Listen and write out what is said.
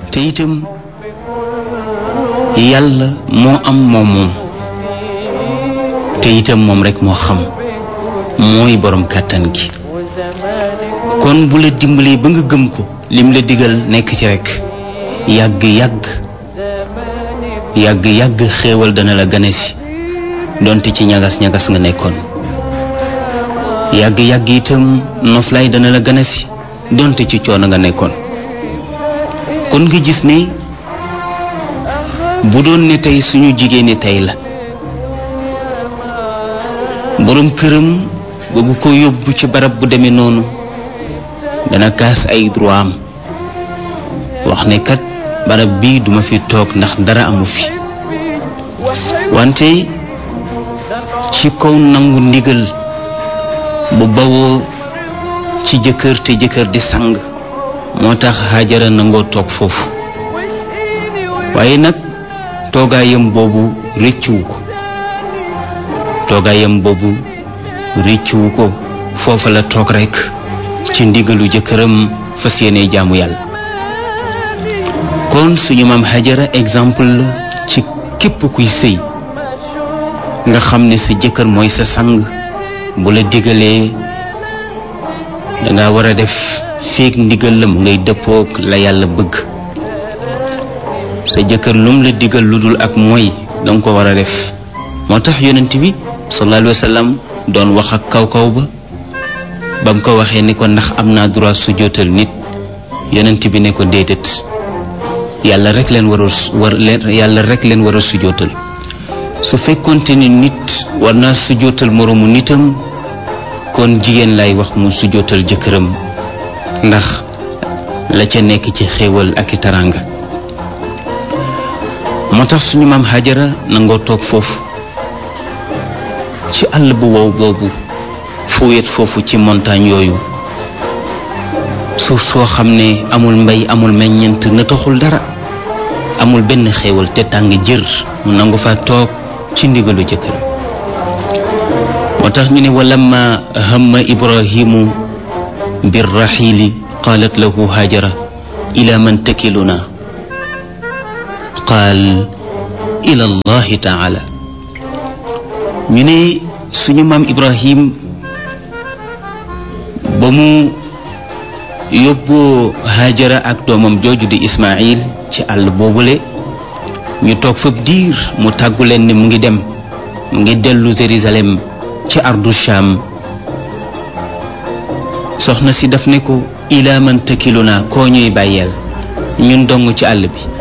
te itam yàlla moo am moom moom te itam moom rekk moo xam mooy boroom kàttan gi kon bu la dimbalee ba nga gëm ko lim la digal nekk ci rekk yàgg yàgg yàgg yàgg xéewal dana la gane si donte ci ñagas ñagas nga nekkoon yàgg yàgg itam noflaay dana la gane si donte ci coono nga nekkoon kon nga gis ne bu doon ne tey suñu jigéen ñi tey la boroom këram bëgg ko yóbbu ci barab bu demee noonu dana kaas ay droit am wax ne kat barab bii duma fi toog ndax dara amu fi wante ci kaw nangu ndigal bu bawoo ci jëkkër te jëkkër di sang moo tax Hajara nangoo toog foofu waaye nag toogaayam boobu rëccuwu ko toogaayam boobu rëccuwu ko foofa la toog rekk ci ndigalu jëkkëram fas yéene jaamu yàlla kon suñu maam Hajara exemple la ci képp kuy sëy nga xam ne sa jëkkër mooy sa sang bu la digalee danga war a def feek ndigal la mu ngay dëppook la yàlla bëgg sa jëkkër lum la digal lu dul ak mooy danga ko war a def moo tax yonent bi sallallahu alayhi wa sallam doon wax ak kaw kaw ba ba mu ko waxee ni ko ndax am naa droit sujjóotal nit yonent bi ne ko déedéet yàlla rek leen war a war leen yàlla rek leen war a sujjóotal su fekkonte ni nit war naa sujjóotal moroomu nitam kon jigéen lay wax mu sujjóotal jëkkëram ndax la ca nekk ci xéewal ak i taraanga moo tax suñu maam Hajara nangoo toog foofu ci àll bu wow boobu fu wet foofu ci montagne yooyu suuf soo xam ne amul mbay amul meññeent na taxul dara amul benn xéewal te tàng jër mu nangu fa toog ci ndigalu jëkkëram moo tax ñu ne walamma hamma ibrahimu birraxiili qaalat lahu hajara ila man takiluna qaal ila allahi taala ñu ne suñu maam ibrahim ba mu yóbboo hajara ak doomam jooju di ismail ci àll boobule ñu toog fab diir mu tàggu leen ne mu ngi dem mu ngi dellu Jérusalem ci ardu Sham soxna si daf ne ko ilaa man tëkkilu naa koo ñuy bàyyeel ñun dong ci àll bi